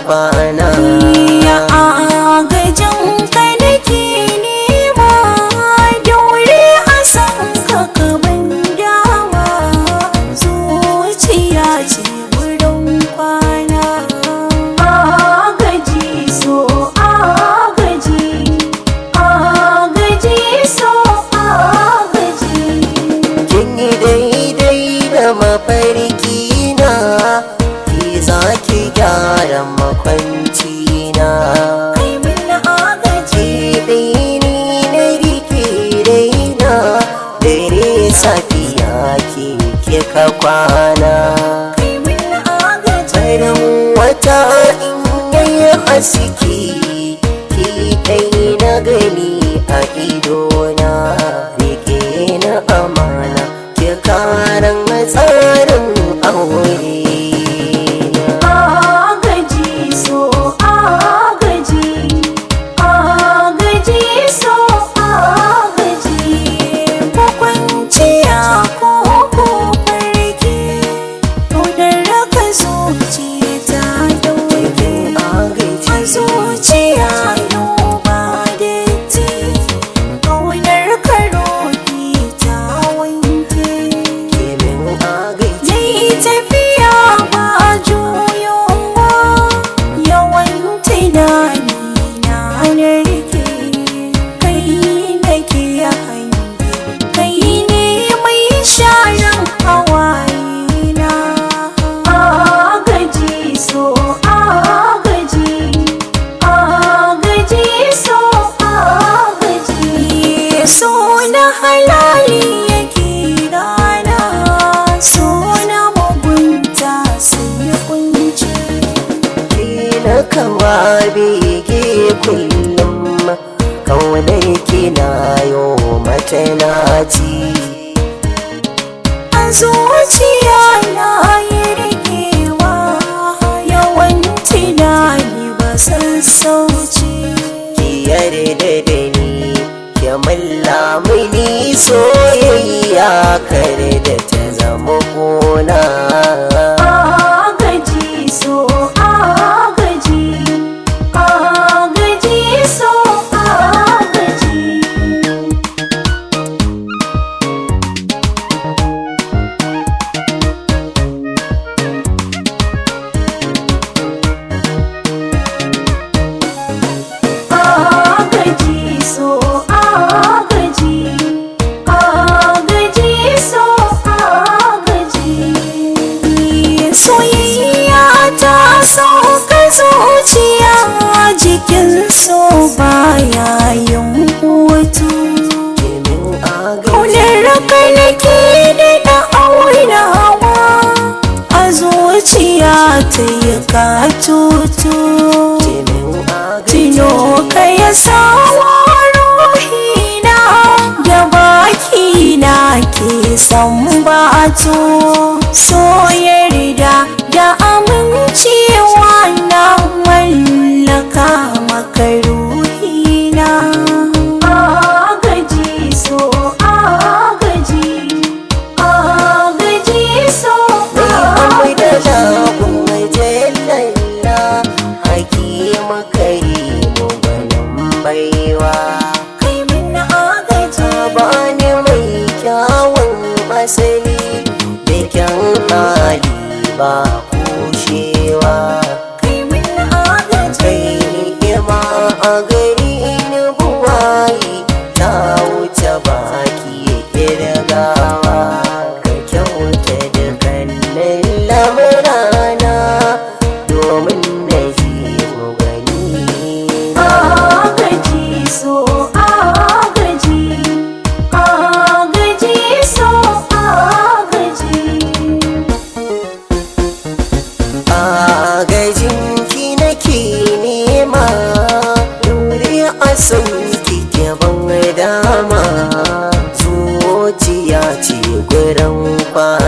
kwana Ya agajin ka nake nema daure a san ka kaban dama zuciya ce wurin kwana agaji so agaji agaji so agaji kin yi daidai da mafarki na ki za ki gyara makwanci na kai min agaji ki ni na rike daina dare safiya ki kika kwana kai min agaji barin wata in yayi haske ki kai na gani a idona rike na amana ki karan tsarin aure na agaji so agaji agaji so agaji makwanciya ko ko farki to da raka zuciya ta dauke a zuciya yau ba datti ƙaunar karoki ta wanke Kimin agaji Yayi tafiya ba juyowa yawan tunani na narke kai nake hange kai ne mai sharan hawaye na agaji so agaji agaji so agaji so na halali yake rana so na mugunta sai kunci Kina kawa bege kullum Kaunar kina yo mata naci a zuciya na yi rikewa yawan tunani ba san sauci Ki yarda da ni Ki malla mini soyayya kare da ta zama gona agaji so agaji agaji so agaji agaji so agaji agaji so agaji soyayya ta sauka zuciya jikin so baya yin hutu Kimin agaji kaunar ka nake da na aunawa a zuciya ta yi katutu Kimin agaji Tino ka ya sawa ruhina da bakina ke san batu so yarda da amincewa na mallaka maka ruhina agaji so agaji agaji so Mai da agaji lagun majallalla Hakima karimu gwanin baiwa kai min agaji bani mai kyawun asali da kyan hali ba kushewa kai min agaji kai ni'ima a gari ni buwayi ta wuce baki kirgawa ka kyauta dukkanin lamurana domin na ji mu gani agaji so agaji agaji so agaji agajinki nake nema dore a sauki ban dama zuciya ce gurin kwana